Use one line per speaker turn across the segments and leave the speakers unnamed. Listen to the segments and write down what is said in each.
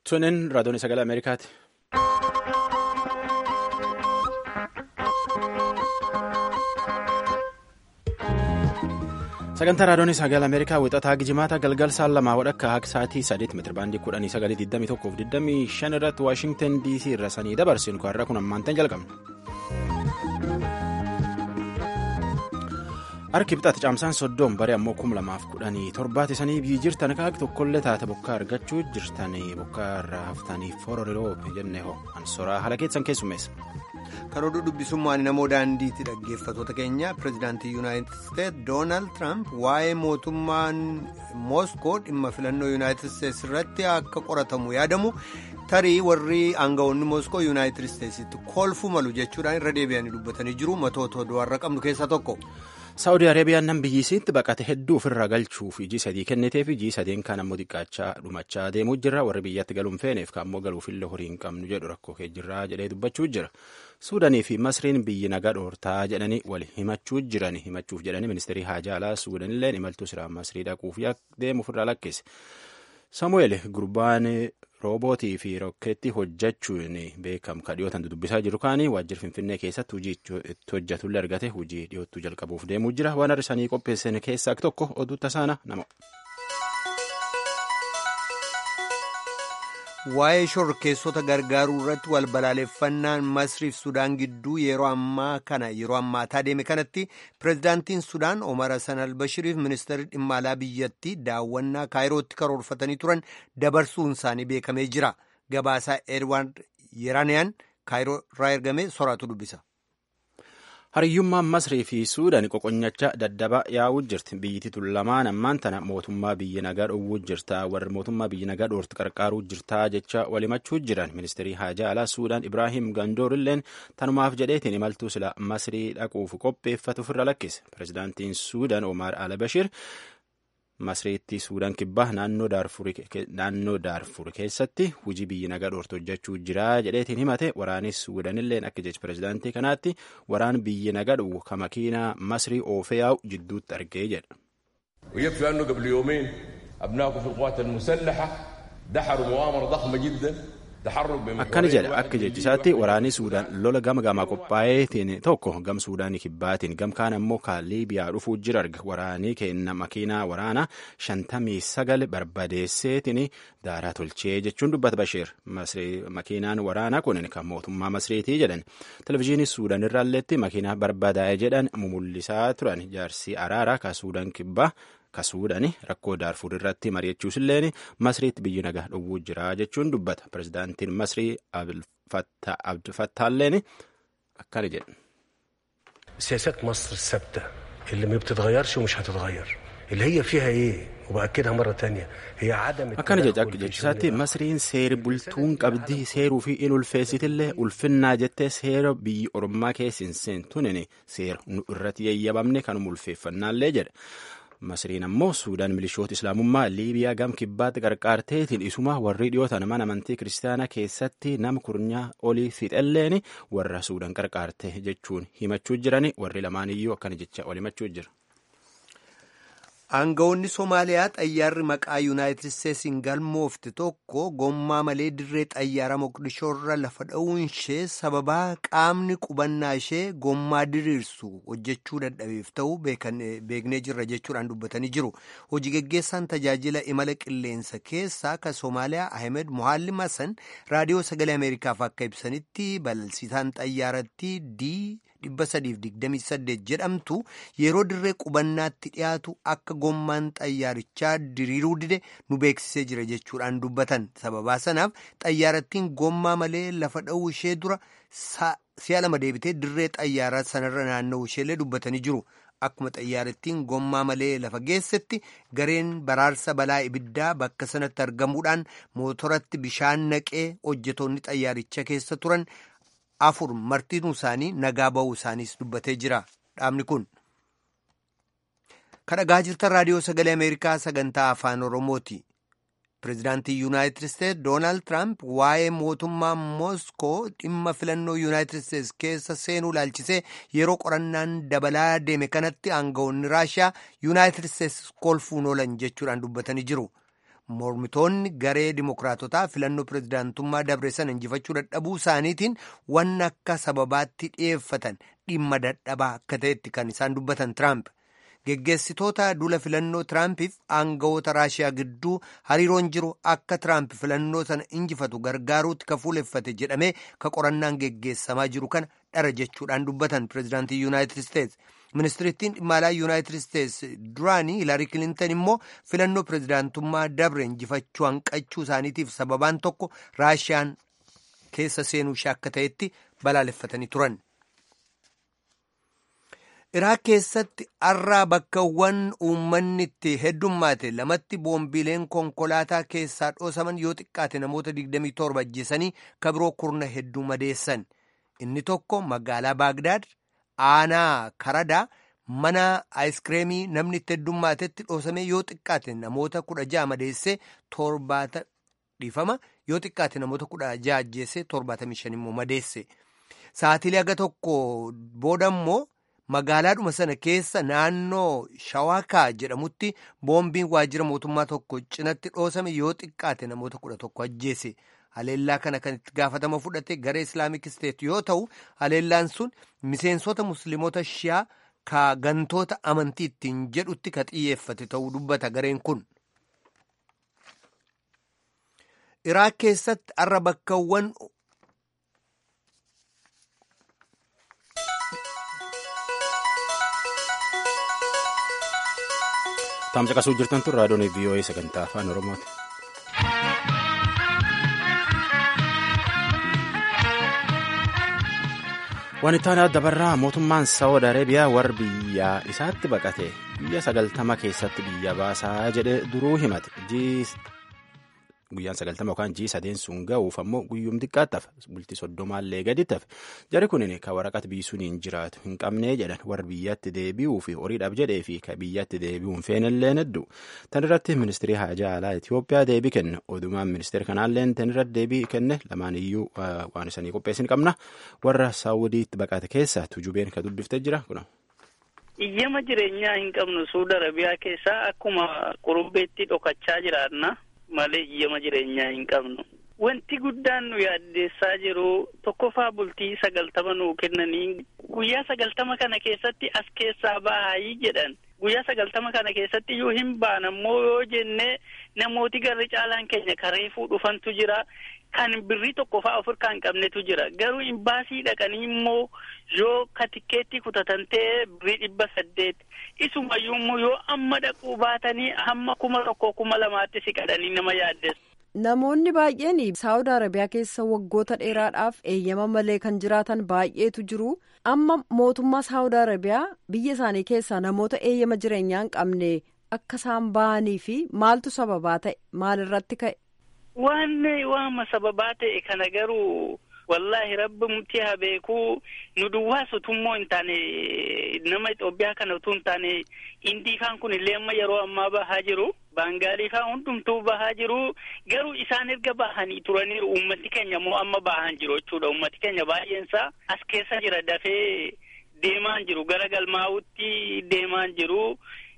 Tunin raadiyoon sagalee Ameerikaati. Sagantaa raadiyoon sagalee Ameerikaa wixataa gijimaata galgal saan lamaa wadhakka akka sa'aatii sadeet meetira baandii kudhanii sagalii digdamii tokkoof digdamii shan irratti Waashingtan DC irra sanii dabarsinu har'a kun ammaantan jalqabna. Harki bixaati caamsaan soddoon baree ammoo kum lamaaf kudhanii torbaati sanii biyyi jirtan kaak tokkollee taate bokkaa argachuu jirtanii bokkaa irraa haftanii fororiroo jennee hoo ansoraa haala keessan keessummeessa.
Kan oduu dubbisummaan namoo daandiitti dhaggeeffatoota keenya pirezidaantii yuunaayitid isteetsi doonaald tiraamp waa'ee mootummaan mooskoo dhimma filannoo yuunaayitid isteetsi irratti akka qoratamu yaadamu tarii warri aangawoonni mooskoo yuunaayitid isteetsitti kolfuu malu jechuudhaan irra deebi'anii dubbatanii jiru matoota oduu har'a qabnu keessaa tokko.
Saawudii Arabiyaan nan biyyisiitti baqate hedduu ofirraa galchuuf iji sadii kenniteef iji sadeen kan ammoo xiqqaachaa dhumachaa deemuu jira warri biyyatti galuun feeneef kan ammoo galuufillee horii hin qabnu jedhu rakkoo kee jirraa jedhee dubbachuu jira. Suudanii fi Masriin biyyi nagaa dhoortaa jedhanii wal himachuu jiran himachuuf jedhanii ministeerii haajaalaa Suudanillee imaltuu siraa Masrii dhaquuf deemu ofirraa lakkise. Samu'eel gurbaan roobootii fi rokkeetti hojjechuun beekamu kan dhiyootan dubbisaa jiru kaanii waajjira finfinnee keessatti hojii itti hojjetullee argate hojii dhiyootuu jalqabuuf deemuu jira waan har'isanii qopheessan keessaa tokko oduu tasaana nama.
Waa'ee shorkeessota gargaaruu irratti wal balaaleffannaan Masriif Sudaan gidduu yeroo ammaa kana yeroo ammaataa deeme kanatti pirezidaantiin Sudaan Omar Hassan Albashiriif ministeerri dhimma alaa biyyattii daawwannaa kaayirootti karoorfatanii turan dabarsuun isaanii beekamee jira. Gabaasaa Edward Yeraniyaan kaayiroo irraa ergame soraatu dubbisa.
Hariyyummaan Masrii fi Suudaan qoqonyachaa daddaba yaa'uu jirti. Biyyittii tun lamaan ammaan tana mootummaa biyya nagaa dhowwuu jirta. Warri mootummaa biyya nagaa dhoorti qarqaaruu jirta jecha walimachuu jiran. Ministeerii haajaa alaa Suudaan Ibraahim Gandoor illeen tanumaaf jedheetiin imaltuu sila Masrii dhaquuf qopheeffatu ofirra lakkise. Pirezidaantiin Suudaan Omar Al-Bashir Masriitti Suudaan kibbaa naannoo Daarfur keessatti hojii biyyi nagaa dhoortu hojjechuu jira jedheetiin himate waraanis Suudaanilleen akka jecha pirezidaantii kanaatti waraan biyyi nagaa dhowwu ka makiinaa Masrii oofee yaa'u jidduutti argee jedha.
ويكفي أنه قبل يومين أبنائكم في القوات المسلحة دحروا مؤامرة ضخمة جدا
akkana jedha akka jechisaatti waraanni suudaan lola gama gamaa qophaa'eetiin tokko gam suudaanii kibbaatiin gam kaan ammoo kan liibiyaa dhufuu jira arga waraanii kenna makiinaa waraanaa shantamii sagal barbadeesseetiin daaraa tolchee jechuun dubbata basheer makiinaan waraanaa kun kan mootummaa masriitii jedhan televizyiinii suudaan irraalleetti makiinaa barbadaa'e jedhan mumullisaa turan jaarsii araaraa kan suudaan kibbaa. ka suudani rakkoo daarfur irratti mari'achuus illeen masriitti biyyi nagaa dhowwuu jira jechuun dubbata pirezidaantiin masrii abdulfattaalleen akkana jedhu.
سياسات مصر الثابتة اللي ما بتتغيرش ومش هتتغير اللي هي فيها ايه وبأكدها مرة تانية هي عدم
akkana jecha akka jechisaatti masriin seeri bultuun qabdii seeruu fi in ulfeessitillee ulfinnaa jettee seera biyyi orommaa keessin seentuun seera nu irratti yayyabamne kanuma ulfeeffannaallee jedha. Masriin ammoo Suudaan milishoota Islaamummaa Liibiyaa gam kibbaatti qarqaarteetiin isuma warri dhiyootan mana amantii kiristaanaa keessatti nama kurnyaa olii fixelleen warra Suudaan qarqaarte jechuun himachuu jiran warri lamaaniyyuu akkana jecha ol himachuu jira.
Aangawoonni Somaaliyaa xayyaarri maqaa Yuunaayitid Isteetsiin galmoofte tokko gommaa malee dirree xayyaara Moqdishoorra lafa dha'uun ishee sababaa qaamni qubannaa ishee gommaa diriirsu hojjechuu dadhabeef ta'uu beeknee jirra jechuudhaan dubbatanii jiru. Hojii geggeessaan tajaajila imala qilleensa keessaa kan Somaaliyaa Ahmed Mohallim Hassan raadiyoo sagalee Ameerikaaf akka ibsanitti balalsiisaan xayyaaratti dii. dhibba sadiif digdamii saddeet jedhamtu yeroo dirree qubannaatti dhiyaatu akka gommaan xayyaarichaa diriiruu dide nu beeksisee jira jechuudhaan dubbatan sababaa sanaaf xayyaarattiin gommaa malee lafa dha'uu ishee dura si'a lama deebitee dirree xayyaaraa sanarra naanna'uu isheellee dubbatanii jiru. Akkuma xayyaarattiin gommaa malee lafa geessetti gareen baraarsa balaa ibiddaa bakka sanatti argamuudhaan mootoratti bishaan naqee hojjetoonni xayyaaricha keessa turan. afur martinuu isaanii nagaa ba'uu isaaniis dubbatee jira dhaabni kun kadhagaa jirtan raadiyoo sagalee ameerikaa sagantaa afaan oromooti pireezidaantii yuunaayitid isteetsi doonaald tiraamp waa'ee mootummaa mooskoo dhimma filannoo yuunaayitid isteetsi keessa seenuu ilaalchisee yeroo qorannaan dabalaa deeme kanatti aangawoonni raashiyaa yuunaayitid isteetsi kolfuun oolan jechuudhaan dubbatanii jiru mormitoonni garee dimokiraatotaa filannoo pirezidaantummaa dabre sana injifachuu dadhabuu isaaniitiin waan akka sababaatti dhiyeeffatan dhimma dadhabaa akka ta'etti kan isaan dubbatan tiraamp geggeessitoota duula filannoo tiraampiif aangawoota raashiyaa gidduu hariiroon jiru akka tiraamp filannoo sana injifatu gargaaruutti ka fuuleffate jedhamee ka qorannaan geggeessamaa jiru kana dhara jechuudhaan dubbatan pirezidaantii yuunaayitid isteets ministirittiin dhimma alaa yuunaayitid isteets duraanii hilarii kilintan immoo filannoo pirezidaantummaa dabre injifachuu hanqachuu isaaniitiif sababaan tokko raashiyaan keessa seenuu ishee akka ta'etti balaaleffatanii turan. iraaq keessatti har'aa bakkawwan uummanni itti heddummaate lamatti boombiileen konkolaataa keessaa dhoosaman yoo xiqqaate namoota 27 ajjeesanii kabiroo kurna hedduu madeessan inni tokko magaalaa baagdaad aanaa karadaa mana aayiskireemii namni itti heddummaatetti dhoosame yoo xiqqaate namoota kudha ja'a madeessee torbaata dhiifama yoo xiqqaate namoota kudha ja'a ajjeessee torbaatamii shan immoo madeesse sa'atiilee aga tokko booda immoo magaalaadhuma sana keessa naannoo shawaakaa jedhamutti boombiin waajjira mootummaa tokko cinatti dhoosame yoo xiqqaate namoota kudha tokko ajjeese haleellaa kana kan itti gaafatama fudhate garee islaamik isteet yoo ta'u haleellaan sun miseensota musliimota shiyaa ka gantoota amantii ittiin jedhutti ka xiyyeeffate ta'uu dubbata gareen kun. iraaq keessatti har'a bakkawwan
Taam caqasuu jirtan tun raadiyoon VOA sagantaa afaan Oromooti. Waan itti aanaa dabarraa mootummaan Saawud Areebiyaa warra biyya isaatti baqate biyya sagaltama keessatti biyya baasaa jedhe duruu himate. Guyyaan sagaltama yookaan jii sadeen sun ga'uuf ammoo guyyuum xiqqaatti bultii soddomaallee gadi tafe jari kunin ka waraqata biisuun hin jiraatu hin qabnee jedhan warra biyyatti deebi'uu fi horiidhaaf jedhee fi ka biyyatti deebi'uun feenillee hedduu tan irratti ministirii haajaa alaa Itoophiyaa deebii kenne odumaan ministeera kanaallee tan irratti deebii kenne lamaan iyyuu waan isanii qopheessin qabna warra saawudiitti baqate keessa tujubeen ka dubbiftee jira kuna.
Iyyama jireenyaa hin qabnu Suudi Arabiyaa keessaa akkuma qurubbeetti dhokachaa jiraanna. malee iyyama jireenyaa hin qabnu. Wanti guddaan nu yaaddeessaa jiru tokkoffaa bultii sagaltama nuu kennanii guyyaa sagaltama kana keessatti as keessaa baayii jedhan. Guyyaa sagaltama kana keessatti yoo hin baan ammoo yoo jenne namooti garri caalaan keenya kareefuu dhufantu jira. Kan birrii tokkoffaa of hirkaa hin qabnetu jira. Garuu imbaasii dhaqanii immoo yoo ka tikkeetti kutatan ta'e birrii dhibba saddeet. Isumayyuu immoo yoo amma dhaquu baatanii hamma kuma tokko kuma lamaatti siqadhanii nama yaaddeessu.
Namoonni baay'een Saawud Arabiyaa keessa waggoota dheeraadhaaf eeyyama malee kan jiraatan baay'eetu jiru. Amma mootummaa Saawud Arabiyaa biyya isaanii keessaa namoota eeyyama jireenyaa hin qabne akka isaan bahanii fi maaltu sababaa ta'e maalirratti ka'e?
Waan waama sababaa ta'e kana garuu wallaahi rabbi murtii haa beekuu nu duwwaas utummoo hin taane nama Itoophiyaa kana utuu hin taane Indiifaan kun illee amma yeroo ammaa bahaa jiru. Baangaaliifaa hundumtuu bahaa jiru. Garuu isaan erga bahanii turaniiru uummati keenya immoo amma bahan jiru jechuudha. Uummati keenya baay'eensaa as keessa jira dafee deemaan jiru. Gara galmaa'utti deemaan jiru.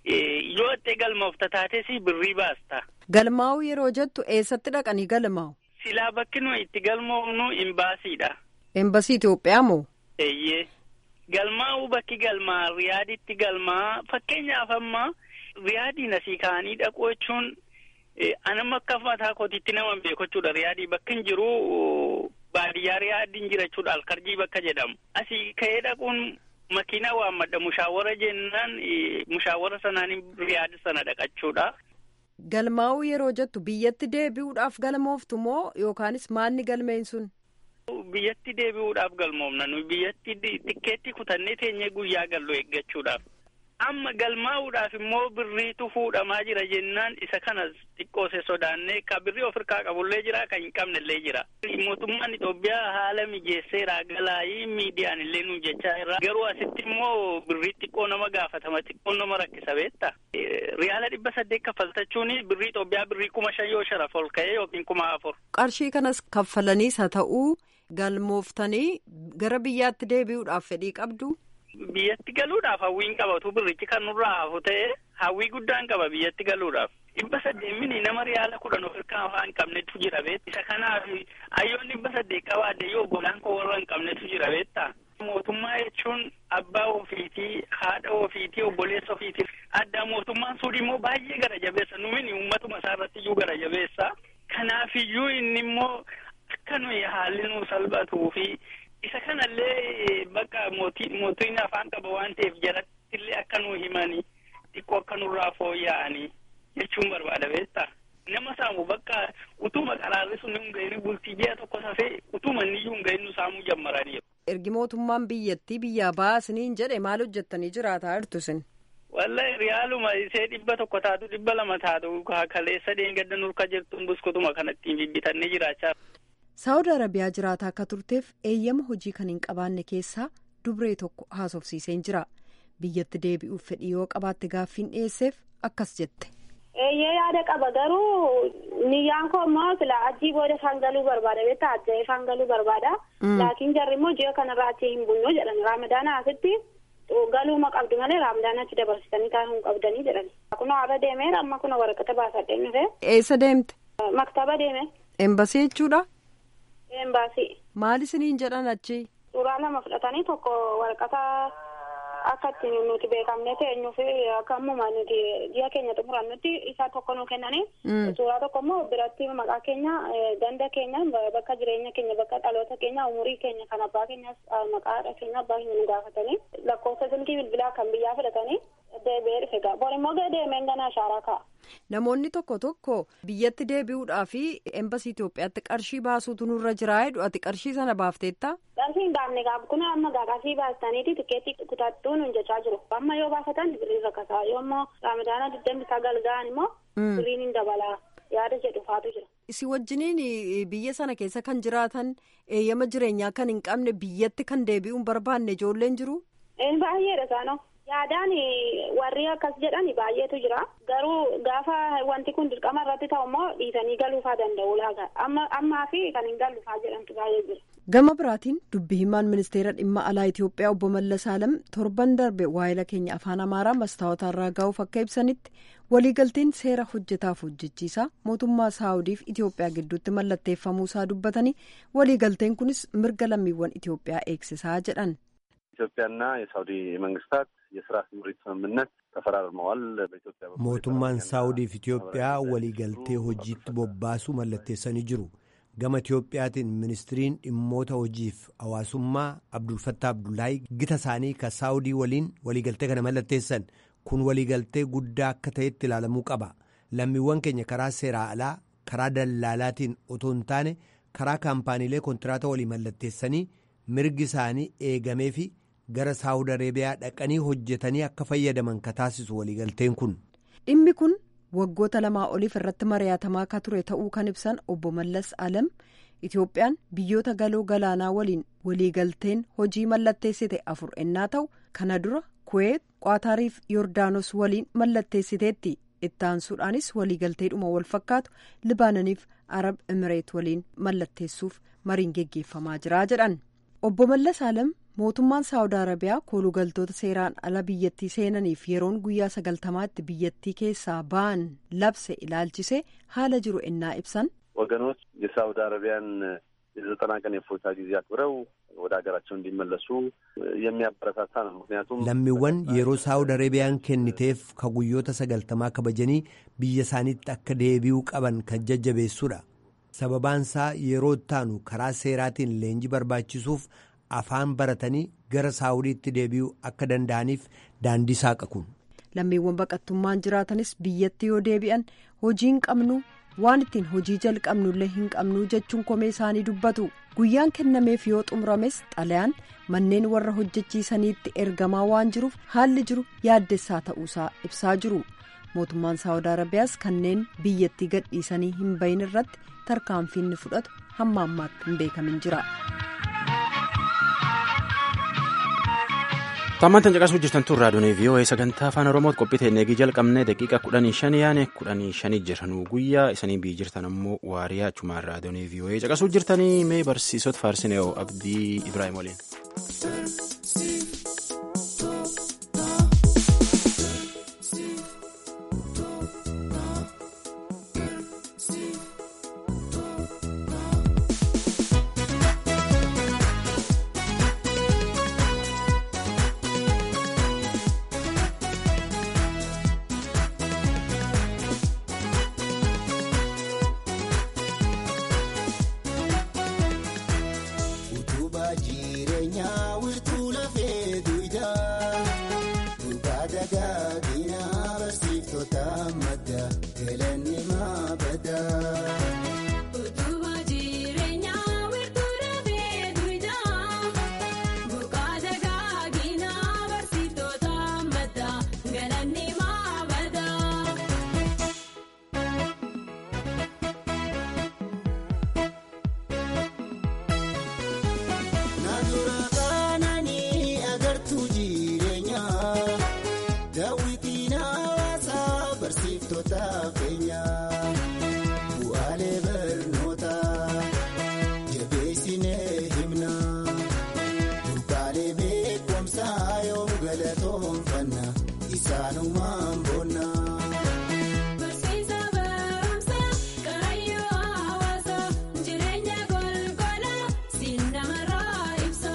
Yoo itti galmoofta taates birrii baasta.
Galmaa'uu yeroo jettu eessatti dhaqanii galmaa'u?
Silaa bakki nuyi itti galmoofnu imbaasiidha.
Embasii Itoophiyaa moo?
Eeyyee. Galmaa'uu bakki galmaa riyaaditti galmaa fakkeenyaaf amma riyaadiin asii ka'anii dhaquu jechuun anama akka mataa kootiitti nama beeku jechuudha riyaadii bakka hin jiru baadiyyaa riyaadiin jira jechuudha alkarjii bakka jedhamu asii ka'ee dhaquun makiinaa waammadha mushaawara jennaan mushaawara sanaan riyaadi sana dhaqachuudha.
Galmaa'uu yeroo jettu biyyatti deebi'uudhaaf galmooftu moo yookaanis maalni galmeen sun?
Biyyatti deebi'uudhaaf galmoofna nuyi biyyatti tikkeetti kutannee teenyee guyyaa gallu eeggachuudhaaf. Amma galmaa'uudhaaf immoo birriitu fuudhamaa jira jennaan isa kanas xiqqoose sodaannee ka birrii of hirkaa qabullee jira kan hin qabnellee jira. Mootummaan Itoophiyaa haala mijeesseera galaayii miidiyaan illee nu jechaa irraa garuu asitti immoo birrii xiqqoo nama gaafatama xiqqoo nama rakkisa beetta. Riyaala dhibba saddeet kaffaltachuun birrii Itoophiyaa birrii kuma shan yoo sharaf ol ka'ee yookiin kuma afur.
Qarshii kanas kaffalaniis haa ta'uu galmooftanii gara biyyaatti deebi'uudhaaf fedhii qabdu.
Biyyatti galuudhaaf hawwiin qabatu birrichi kan nurraa hafu ta'e hawwii guddaan qaba biyyatti galuudhaaf. dhibba saddeemini nama riyaala kudhan of hirkaa afaan hin qabnetu jira beetta. Isa kanaaf ayyoon dhibba saddeet qabaadde yoo golaan koo warra hin qabnetu jira beetta. Mootummaa jechuun abbaa ofiitii, haadha ofiitii, obboleessa ofiitii. Adda mootummaan sun immoo baay'ee gara jabeessa. Numini uummatuma isaa irratti iyyuu gara jabeessa. Kanaafiyyuu inni immoo akka nuyi haalli nu salphatuu fi isa kanallee bakka mootiin afaan qaba waan ta'eef jaratti illee akka nu himanii xiqqoo akka nurraa fooyya'anii jechuun barbaada beektaa. Nama saamu bakka utuma qaraarri sun hin ga'in bultii ji'a tokko safee utuma inni iyyuu hin ga'in nu saamuu jammaranii.
Ergi mootummaan biyyattii biyyaa baasiniin jedhe maal hojjettanii jiraataa jirtu isin?
Wallahi riyaaluma isee dhibba tokko taatu dhibba lama taatu kaleessa deengadda nurka jirtuun buskutuma kanattiin bibbitannee jiraachaa.
Saawud Arabiyaa jiraataa akka turteef eeyyama hojii kan hin qabaanne keessaa dubree tokko haasofsiiseen jira. Biyyatti deebi'uuf fedhii yoo qabaatte gaaffiin dhiyeesseef akkas jette.
Eeyyee yaada qaba garuu niyyaan koo immoo sila achii booda isaan galuu barbaada beektaa ajja'ee isaan galuu barbaada. Laakiin jarri immoo ji'a kanarraa achii hin bulnu jedhan raamadaana asitti galuuma qabdu malee raamadaana achi dabarsitanii taa'uu hin qabdanii jedhan. Kunoo har'a deemeera amma kunoo waraqata baasadhee dhufe.
Eessa deemte?
Maktaba deeme.
Embasii jechuudha?
Embaasii.
Maal isiniin jedhan achi?
Suuraa lama fudhatanii tokko waraqata akka ittiin nuti beekamne teenyuu fi akka ammuma nuti ji'a keenya xumurannutti isaa tokko nu kennanii suuraa tokko immoo biratti maqaa keenya ganda keenya bakka jireenya keenya bakka dhaloota keenya umurii keenya kan abbaa keenyas maqaa keenya abbaa keenya nu gaafatanii lakkoofsa silkii bilbilaa kan biyyaa fudhatanii deebi'ee dhufe gaa bor immoo deemeen gana ashaaraa ka'a.
Namoonni tokko tokko biyyatti deebi'uudhaa fi embasii Itoophiyaatti qarshii baasuutu nurra jiraa jedhu ati qarshii sana baafteetta?
Qarshii hin baafne gaaf kun amma gaa qarshii baastaniiti tikeetti kutattuu nun jechaa jiru. Amma yoo baafatan birrii rakkasaa yoo immoo raamadaana digdambi sagal ga'an immoo birriin hin dabalaa yaada jedhu faatu jira.
Isi wajjiniin biyya sana keessa kan jiraatan eeyyama jireenyaa kan hin qabne biyyatti kan deebi'uun barbaanne ijoolleen jiru?
Baay'eedha isaanoo. Yaadaan warri akkas jedhan baay'eetu jira. Garuu gaafa wanti kun dirqama irratti ta'u immoo dhiisanii galuufaa danda'u laaga. Ammaa fi kan hin galluufaa jedhamtu baay'ee jira.
Gama biraatiin dubbi himaan ministeera dhimma alaa Itoophiyaa obbo Mallas Alam torban darbe waa'ila keenya afaan Amaaraa mastaawotaan raagaa'uuf akka ibsanitti waliigalteen seera hojjetaaf hojjechiisaa mootummaa Saawudiif Itoophiyaa gidduutti mallatteeffamuusaa dubbatanii waliigalteen kunis mirga lammiiwwan Itoophiyaa eegsisaa jedhan.
ኢትዮጵያና የሳውዲ መንግስታት የስራ ስምሪት ስምምነት ተፈራርመዋል። በኢትዮጵያ
mootummaan saawudiif Itoophiyaa waliigaltee hojiitti bobbaasuu mallatteessanii jiru. gama Itoophiyaatiin ministiriin dhimmoota hojiif hawaasummaa Abdulfattaa Abdullaahi gita isaanii ka saawudii waliin waliigaltee kana mallatteessan kun waliigaltee guddaa akka ta'etti ilaalamuu qaba. lammiiwwan keenya karaa seeraa alaa karaa dallaalaatiin otoo hin taane karaa kaampaaniilee kontiraata walii mallatteessanii mirgi isaanii eegamee fi gara saawud areebiyaa dhaqanii hojjetanii akka fayyadaman ka taasisu waliigalteen kun.
dhimmi kun waggoota lamaa oliif irratti mari'atamaa akka ture ta'uu kan ibsan obbo Mallas Alam Itoophiyaan biyyoota galoo galaanaa waliin waliigalteen hojii mallatteessite afur ennaa ta'u kana dura kuweet qaatariif yoordaanos waliin mallatteessiteetti itti aansuudhaanis waliigalteedhuma wal fakkaatu libaananiif arab emireet waliin mallatteessuuf mariin geggeeffamaa jira jedhan obbo Mallas Alam. mootummaan saawud arabiyaa koolugaltoota seeraan ala biyyattii seenaniif yeroon guyyaa sagaltamaatti biyyattii keessaa ba'an labse ilaalchise haala jiru ennaa ibsan.
ወገኖች የሳውዲ አረቢያን የዘጠና ቀን የፎታ ጊዜ አክብረው ወደ ሀገራቸው እንዲመለሱ የሚያበረታታ ነው። ምክንያቱም
lammiiwwan yeroo saawud arabiyaan kenniteef ka guyyoota sagaltamaa kabajanii biyya isaaniitti akka deebi'uu qaban kan jajjabeessuudha. sababaansaa yeroo ittaanu karaa seeraatiin leenjii barbaachisuuf afaan baratanii gara saawudiitti deebi'uu akka danda'aniif daandii saaqa kun.
lammiiwwan baqattummaan jiraatanis biyyatti yoo deebi'an hojii hin qabnu waan ittiin hojii jalqabnullee hin qabnu jechuun komee isaanii dubbatu guyyaan kennameef yoo xumurames xalayaan manneen warra hojjechiisaniitti ergamaa waan jiruuf haalli jiru yaaddessaa ta'uusaa ibsaa jiru mootummaan saawud arabiyaas kanneen biyyattii gadhiisanii hin bahin irratti tarkaanfiin fudhatu hamma ammaatti hin beekamin jira.
Tammantan caqasuu jirtan tun raadiyoon VOA sagantaa afaan Oromooti qophii ta'e eegii jalqabnee daqiiqa kudhanii shanii yaane kudhanii shanii jiran guyyaa isanii bii jirtan ammoo waariyaa achumaan raadiyoon VOA caqasuu jirtanii mee barsiisota faarsinee abdii Ibrahim waliin.
galanni maabadaa. Utubaa jireenyaa wiirtuu dafee duwidhaa buqqaa dagaaginaa barsiiftoota maddaa galanni maabadaa. Naannoo kananii agartuu jireenyaa daawwitiin hawaasaa barsiiftota keenyaa bu'aalee barnootaa jabeessinee himnaa burqaalee beekumsaa yoom galatoonfanna isaanumaan boonnaa. Barsiisa barumsa karayyoo hawaasaa jireenya golgolaa siin namarraa ibsa.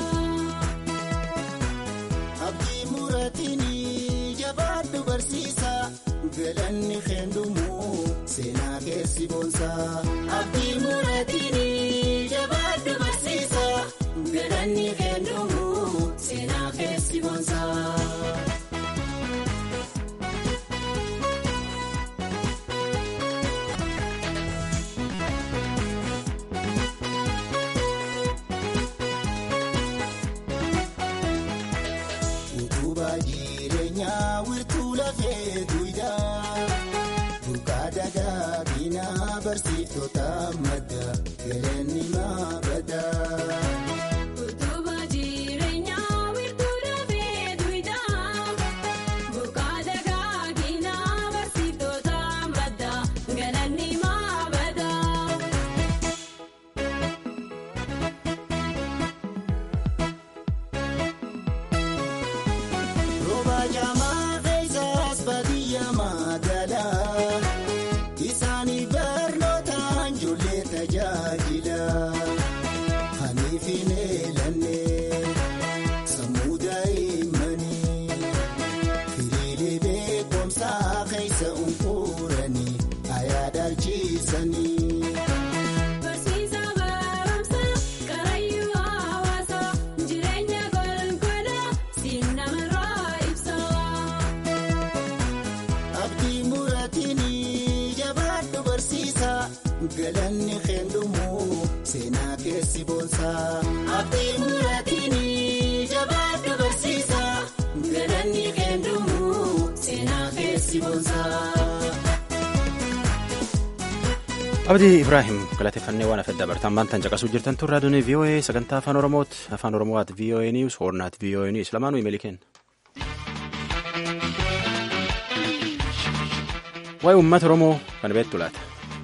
Abdii muratiin jabaadhu barsiisa galanni keendumu seenaa keessi boonsa. Abdii muratiin jabaadhu barsiisa galanni keendumu seenaa keessi boonsa. Utubaa jireenyaa wiirtuu lafee duwidhaa buqqaa dagaaginaa barsiiftota madda galanni maabadaa. Utubaa jireenyaa wiirtuu lafee duwidhaa buqqaa dagaaginaa barsiiftota madda galanni maabadaa. Rooba jaamaa keessaas baadiyyaa magaalaa isaanii barnootaan ijoollee tajaajila. Haniifin eelannee sammuu daa'immanii hiriiree beekumsaa keessa unkuuranii ayaadaalchiisanii. Barsiisa barumsa karayyuu hawaasaa jireenya golgolaa siin namarraa ibsa. Abdii muratiin jabaadhu barsiisa galanni keendumu seenaa keessi boonsa. Abdii muratiin jabaadhu barsiisa galanni keendumu seenaa keessi boonsa.
Abdii Ibraahim galateeffannee waan afedda bartaan maantaan caqasuu jirtan tun raadiyoon VOA sagantaa afaan Oromooti. Afaan Oromoo at VOA News, Horn at VOA News. Lamaanuu imeelii kenna. Waa'ee uummata Oromoo kan beektu laata.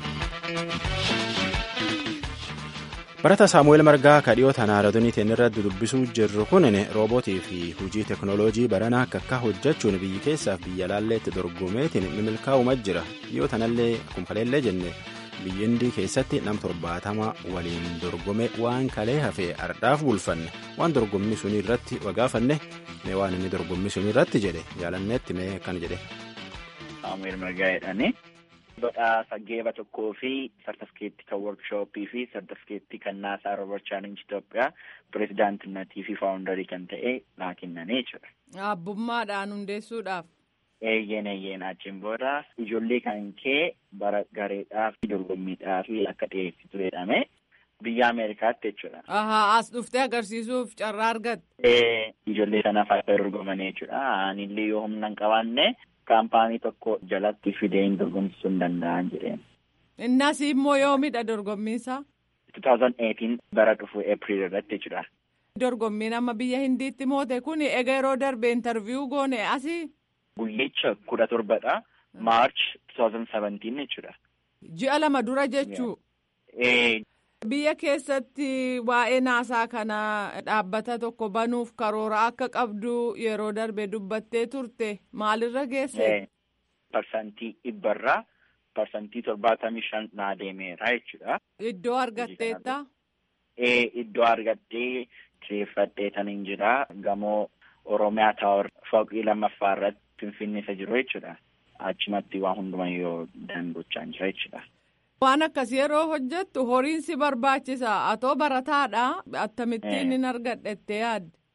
Barataa Saamu'eel Margaa ka dhiyoo tanaa raadiyoo irratti dubbisuu jirru kun roobootii fi hojii teekinooloojii baranaa akka akka hojjechuun biyyi keessaaf biyya laalleetti dorgomeetiin mimilkaa'umaa jira. Dhiyoo tanallee akkuma kaleellee jenne biyya Hindii keessatti nam torbaatama waliin dorgome waan kalee hafee ardhaaf bulfanne waan dorgommii sunii irratti wagaafanne mee waan inni dorgommii sunii irratti jedhe jaalanneetti mee kan jedhe.
Saamu'eel Margaa jedhani. Badhaasa geeba tokkoo fi sartifikeettii kan workshooppii fi sartifikeettii kan naasaa Roobar Chaalenji Itoophiyaa pirezidaantinnatii fi faawundarii kan ta'e naa kennanii jechuudha.
Abbummaadhaan hundeessuudhaaf.
Eeyyeen eeyyeen achiin booda ijoollee kan kee bara gareedhaaf dorgommiidhaaf akka dhiyeessitu jedhame biyya Ameerikaatti jechuudha.
Ahaa as dhuftee agarsiisuuf carraa argatte.
Ijoollee sanaaf akka dorgomanii jechuudha. Anillee yoo humna hin qabaanne kaampaanii tokko jalatti fidee hin dorgomsisuu hin danda'an jedheen.
Innas immoo yoomidha dorgommiinsa?
2018 bara dhufu April irratti jechuudha.
Dorgommiin amma biyya Hindiitti moote kun egaa yeroo darbe intarviyuu goone asii?
Guyyicha kudha torbadha. March 2017 jechuudha.
Ji'a lama dura jechuu? Biyya keessatti waa'ee naasaa kana dhaabbata tokko banuuf karoora akka qabdu yeroo darbe dubbattee turte maalirra geesse?
Parsantii dhibbarraa parsantii torbaatamii shan naa deemeera jechuudha.
Iddoo argatteetta?
Iddoo argattee kireeffadhee tan hin jira gamoo Oromiyaa Taawar fooqii lammaffaa irratti Finfinnee isa jiru jechuudha. Achumatti waa hundumayyuu dandochaa jira jechuudha.
Waan akkas yeroo hojjettu horiin si barbaachisa. Atoo barataadha. Akkamittiin hin argadhettee yaadde?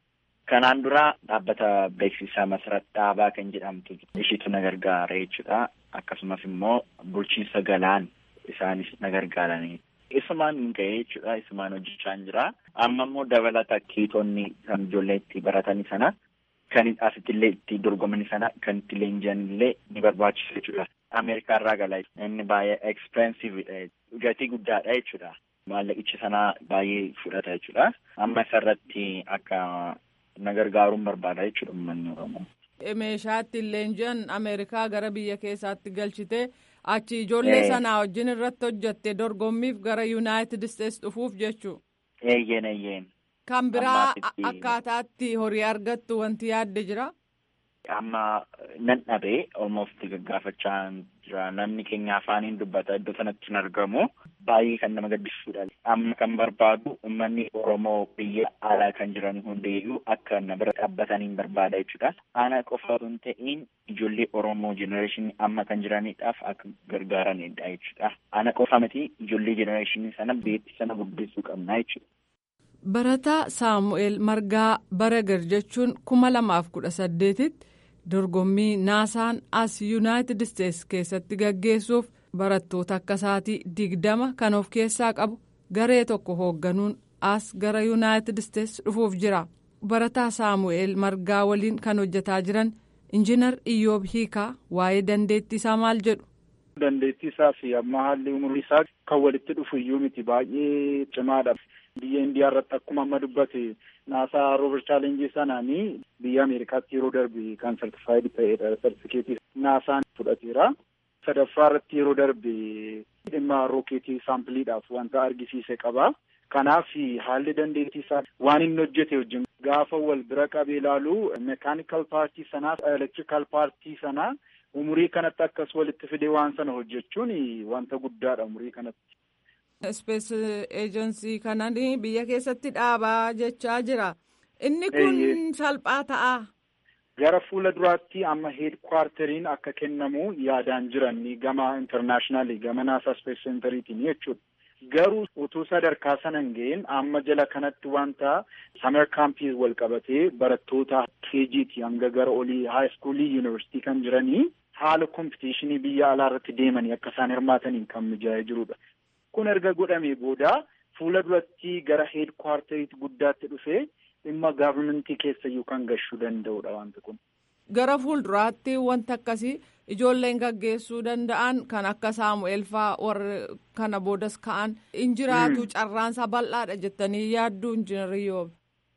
Kanaan dura dhaabbata beeksisaa Masarat Dhaabaa kan jedhamtu ishiitu na gargaara jechuudha. Akkasumas immoo bulchiinsa galaan isaanis na gargaaranii. Isumaan hin ga'e jechuudha. Isumaan hojjechaa hin jira. Amma immoo dabalata kiitonni kan ijoollee itti baratanii sana kan asitti illee itti dorgomanii sana kan itti leenji'an illee ni barbaachisa jechuudha. Ameerikaa irraa galaa inni baay'ee expensive gatii guddaadha jechuudha. Maallaqichi sana baay'ee fudhata jechuudha. Amma isarratti akka na gargaaruun barbaada jechuudha uummanni Oromoo.
Meeshaa ittiin leenji'an Ameerikaa gara biyya keessaatti galchite achi ijoollee sanaa wajjin irratti hojjatte dorgommiif gara Yuunaayitid Isteets dhufuuf jechuudha.
Eeyyeen eeyyeen.
Kan biraa akkaataatti horii argattu wanti yaadde jira.
Amma nan dhabee almost gaggaafachaa jira namni keenya afaaniin dubbata iddoo sanatti hin argamu baay'ee kan nama gaddisiisudha. Amma kan barbaadu uummanni Oromoo biyya alaa kan jiran hundeeyyuu akka na bira dhaabbataniin barbaada jechuudha. Ana qofa osoo hin ta'in ijoollee Oromoo jenereeshinii amma kan jiranidhaaf akka gargaaranidha jechuudha. Ana qofa miti ijoollee jenereeshinii sana beetti sana guddisuu qabna jechuudha.
Barataa Saamu'eel Margaa Baragar jechuun kuma lamaaf kudha saddeetitti dorgommii naasaan as yuunaayitid isteets keessatti gaggeessuuf barattoota akka isaatii digdama kan of keessaa qabu garee tokko hoogganuun as gara yuunaayitid isteets dhufuuf jira. Barataa Saamu'eel Margaa waliin kan hojjetaa jiran injiinar Iyyoob Hiikaa waa'ee dandeettii isaa maal jedhu.
Dandeettii isaa fi amma haalli umurii isaa kan walitti dhufu iyyuu miti baay'ee cimaadha. Biyya Indiyaa irratti akkuma amma dubbate naasaa roobar chaalenjii sanaanii biyya Ameerikaatti yeroo darbe kan sartifaayid ta'edha. Sartifikeetii naasaan fudhateera. Sadaffaa irratti yeroo darbe dhimma rookeetii saampiliidhaaf wanta argisiise qaba. Kanaaf haalli dandeettii isaa waan inni hojjete wajjin gaafa wal bira qabee ilaalu meekaanikal paartii sanaa elektirikal paartii sanaa umurii kanatti akkas walitti fidee waan sana hojjechuun wanta guddaadha umurii kanatti.
Ispees eejensii kanan biyya keessatti dhaabaa jechaa jira. Inni kun salphaa ta'a.
Gara fuula duraatti amma heedkwaarteriin akka kennamu yaadaan jiran gama intarnaashinaali gama naasaa ispees seentariitiin jechuudha. Garuu utuu sadarkaa sana hin ga'in amma jala kanatti wanta samer kaampii wal qabatee barattoota keejiiti hanga gara olii haayiskuulii yuunivarsiitii kan jiranii haala kompitishinii biyya alaa irratti deemanii akka isaan hirmaataniin kan mijaa'ee jirudha. Kun erga godhamee booda fuula duratti gara heedkwaarteriitti guddaatti dhufee dhimma gaavarmentii keessayyuu kan gashuu danda'udha wanti kun.
Gara fuulduraatti wanti akkasii ijoolleen gaggeessuu danda'an kan akka Saamu'eel fa'aa warra kana boodas ka'an injiraatu carraansaa bal'aadha jettanii yaadduu injiinarii yoo.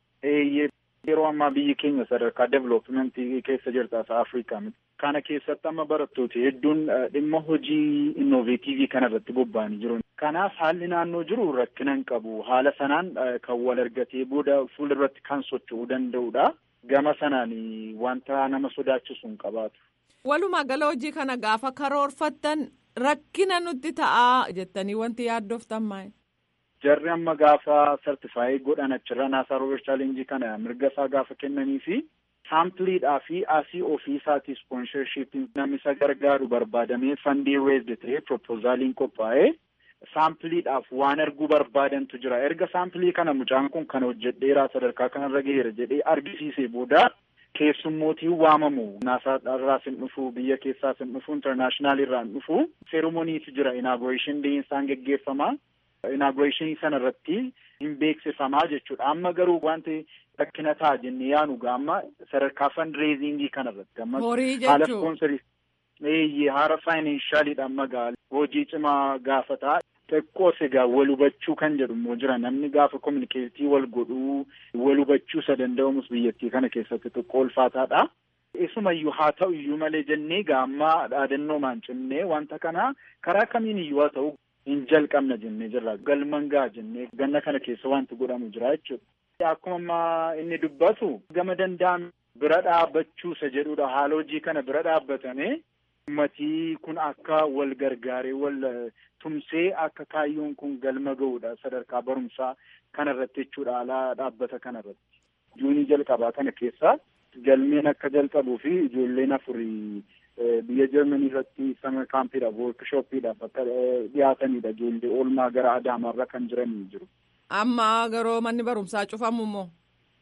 Yeroo ammaa biyyi keenya sadarkaa developmentii keessa jirti as Afrikaa miti. Kana keessatti amma barattooti hedduun dhimma hojii innoveetiivii kana irratti bobba'anii jiru. Kanaaf haalli naannoo jiru rakkina hin qabu. Haala sanaan kan wal argatee booda fuula irratti kan socho'uu danda'udha. Gama sanaan wanta nama sodaachisu hin qabaatu.
Walumaa gala hojii kana gaafa karoorfattan rakkina nutti ta'a jettanii wanti yaaddoftan maal?
Jarri amma gaafa sartifaayii godhan achirra naasaa roober chaalenjii kana mirga isaa gaafa kennanii fi saampiliidhaa fi asii ofii isaatii ispoonsharshiipiin namni isa gargaaru barbaadamee fandii reezde ta'ee propoozaaliin qophaa'ee saampiliidhaaf waan arguu barbaadantu jira. Erga saampilii kana mucaan kun kan hojjedheeraa sadarkaa kanarra gaheera jedhee argisiisee booda keessummootiin waamamu naasaa irraas hin dhufu biyya keessaas hin dhufu intarnaashinaal irraa hin dhufu seeromoniitu jira inaagureeshin deeyinsaan geggeeffama. inaagureeshinii sana irratti hin beeksifamaa jechuudha. Amma garuu wanti rakkina ta'a jennee yaanu amma sadarkaa fundraisingii kana irratti amma haala ispoonsarii eeyyee haala faayinanshaaliidha amma gaala hojii cimaa gaafata. Xiqqoos egaa wal hubachuu kan jedhu immoo jira namni gaafa kominikeetii wal godhuu wal hubachuu isa danda'amus biyyattii kana keessatti xiqqoo ulfaataadha. Isumayyuu haa ta'u iyyuu malee jennee gaammaa dhaadannoomaan cimnee wanta kana karaa kamiin iyyuu haa ta'u hin jalqabna jennee jirra galman gaa jennee ganna kana keessa wanti godhamu jira jechuudha. Akkuma ammaa inni dubbatu gama danda'ame bira dhaabbachuusa jedhudha haala hojii kana bira dhaabbatame ummatii kun akka wal gargaaree wal tumsee akka kaayyoon kun galma ga'udha sadarkaa barumsaa kanarratti jechuudha haala dhaabbata kanarratti. Juunii jalqabaa kana keessa galmeen akka jalqabuu fi ijoolleen afurii biyya Jarmanii irratti sama kaampiidhaaf woorkishooppiidhaaf akka dhiyaatanidha ijoollee oolmaa gara Adaamaarra kan jiranii jiru.
Amma garuu manni barumsaa cufamu moo?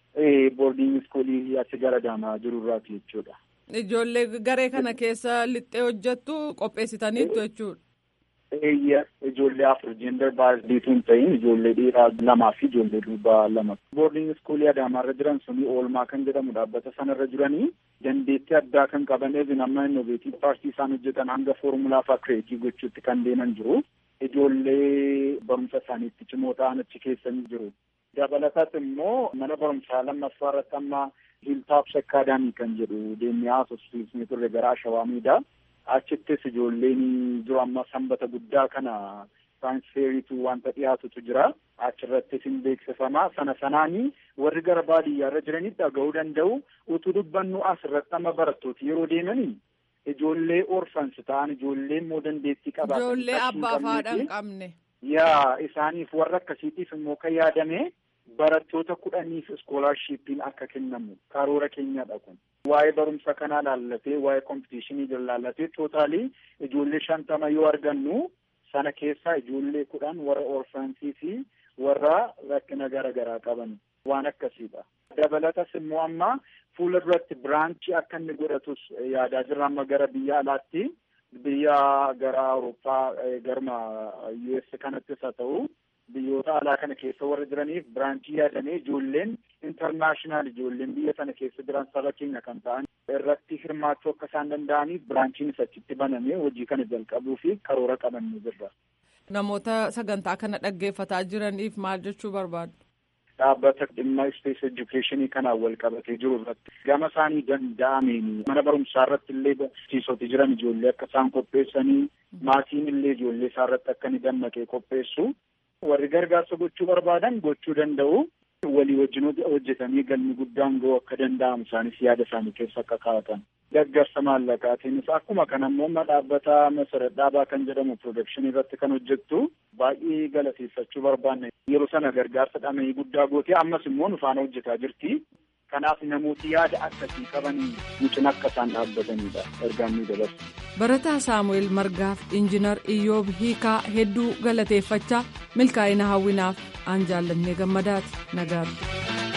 boordiing iskuulii achi gara Adaamaa jirurraati jechuudha.
Ijoollee garee kana keessa lixxee hojjettu qopheessitaniittu jechuudha.
Eeyya ijoollee afur jeendar baasdiitu hin ta'in ijoollee dhiiraa lamaa fi ijoollee durbaa lama. Boordiing iskuulii Adaamaarra jiran suni oolmaa kan jedhamu dhaabbata sanarra jiranii dandeettii addaa kan qaban eezin amma innoveetii paartii isaan hojjetan hanga foormulaa fa'aa kireetii gochuutti kan deeman jiru. Ijoollee barumsa isaaniitti cimoo ta'an achi keessa ni jiru. Dabalatas immoo mana barumsaa lammaffaa irratti amma hiiltaaps akkaadaamii kan jedhu deemnee haasofsiisnee turre gara Ashawaamiidha. Achittis ijoolleen jiru amma sanbata guddaa kana tiraansfeeriitu wanta dhiyaatutu jira. Achirrattis hin beeksifamaa. Sana sanaanii warri gara baadiyyaarra jiranii dhaga'uu danda'u. Utuu dubbannu asirratti amma barattooti yeroo deemanii ijoollee orfansi ta'an ijoollee immoo dandeettii qabaatan.
Ijoollee abbaa faadha hin qabne.
Yaa isaaniif warra akkasiitiif immoo kan yaadame barattoota kudhaniif iskoolaarshiippiin akka kennamu karoora keenyadha kun. Waa'ee barumsa kanaa laallatee waa'ee kompitishinii jala laallatee tootaalii ijoollee shantama yoo argannu sana keessaa ijoollee kudhan warra orfansii fi warra rakkina gara garaa qaban waan akkasiidha. Dabalatas immoo amma fuula duratti biraanchii akka inni godhatus yaadaa jirra amma gara biyya alaatti biyya gara Awurooppaa garma US kanattis haa ta'u biyyoota alaa kana keessa warra jiraniif biraanchii yaadamee ijoolleen intarnaashinaal ijoolleen biyya sana keessa jiran saba keenya kan ta'an irratti hirmaachuu akka isaan danda'aniif biraanchiinis achitti banamee hojii kana jalqabuu fi karoora qabannee jirra.
Namoota sagantaa kana dhaggeeffataa jiraniif maal jechuu barbaadu?
Dhaabbata dhimma ispees edukeeshinii kanaan wal qabatee jiru irratti gama isaanii danda'ameen mana barumsaa irratti illee barsiisoti jiran ijoollee akka isaan qopheessanii maatiin illee ijoollee isaa irratti akka inni dammaqee qopheessu warri gargaarsa gochuu barbaadan gochuu danda'u. walii wajjin hojjetanii galmi guddaan ga'uu akka danda'amu isaanis yaada isaanii keessa akka kaa'atan. Gargaarsa maallaqaatiinis akkuma kana immoo dhaabbata masarat dhaabaa kan jedhamu piroodakshinii irratti kan hojjettu baay'ee galateeffachuu barbaanne yeroo sana gargaarsa dhama'ii guddaa gootee ammas immoo nu faana hojjetaa jirti. Kanaaf namooti yaada akkasii qabanii nu cina akka isaan dhaabbatanidha ergaan nu dabarsu.
Barataa Saamu'eel Margaaf Injiinar Iyyoob Hiikaa hedduu galateeffachaa milkaa'ina hawwinaaf aan jaallannee gammadaati nagaatti.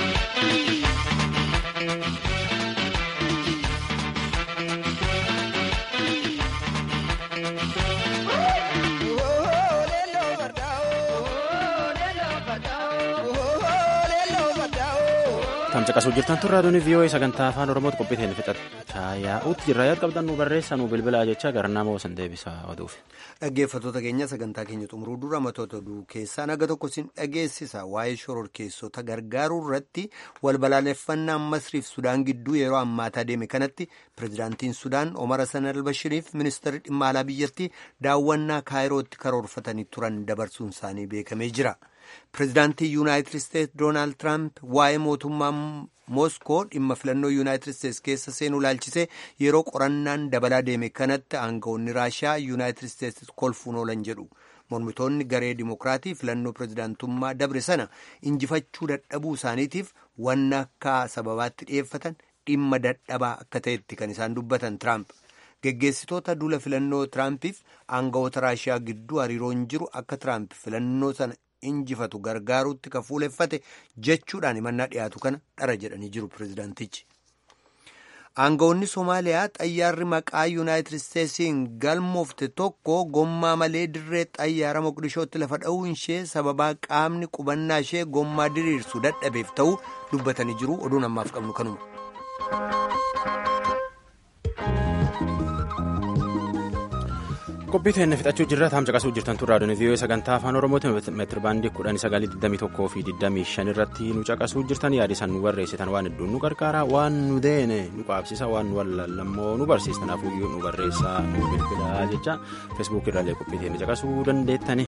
tamcaqasuu jirtan turraa doonii vii'oo'ee sagantaa afaan oromootti qophiiteen fixachaa yaa'uutti jirra yaad qabdan nu barreessaa nu bilbilaa jecha gara nama osan deebisaa oduuf.
Dhaggeeffattoota keenya sagantaa keenya xumuruu dura matoota oduu keessaa naga tokko sin dhageessisa waa'ee shororkeessota gargaaruu irratti wal balaaleffannaan masriif sudaan gidduu yeroo ammaataa deeme kanatti pirezidaantiin sudaan omar hasan albashiriif ministeerri dhimma alaa biyyattii daawwannaa kaayirootti karoorfatanii turan dabarsuun isaanii beekamee jira. pirezidaantii yuunaayitid isteetsi doonaald tiraamp waa'ee mootummaa mooskoo dhimma filannoo yuunaayitid isteetsi keessa seenuu ilaalchisee yeroo qorannaan dabalaa deeme kanatti aangawoonni raashiyaa yuunaayitid isteetsi kolfuun oolan jedhu mormitoonni garee dimokiraatii filannoo pirezidaantummaa dabre sana injifachuu dadhabuu isaaniitiif wanna akka sababaatti dhiyeeffatan dhimma dadhabaa akka ta'etti kan isaan dubbatan tiraamp. geggeessitoota duula filannoo tiraampiif aangawoota raashiyaa gidduu hariiroon jiru akka tiraamp filannoo sana injifatu gargaaruutti ka fuuleffate jechuudhaan himannaa dhiyaatu kana dhara jedhanii jiru pirezidaantichi. aangawoonni soomaaliyaa xayyaarri maqaa yuunaayitid isteetsiin galmoofte tokko gommaa malee dirree xayyaara moqdishootti lafa dha'uu ishee sababaa qaamni qubannaa ishee gommaa diriirsu dadhabeef ta'uu dubbatanii jiru oduun ammaaf qabnu kanuma.
qophii teenne fixachuu jirra tamcaqasuu jirtan turraa doonii vii'oo'ee sagantaa afaan oromooti meetiri baandii kudhan sagalii digdamii tokkoo fi digdamii shan irratti nu caqasuu jirtan yaadisan nu barreessitan waan hedduun nu gargaara waan nu deene nu qaabsisa waan nu wallallammoo nu barsiisa kanaafuu nu barreessaa nu bilbilaa jecha feesbuuk irraallee qophii teenne caqasuu dandeettani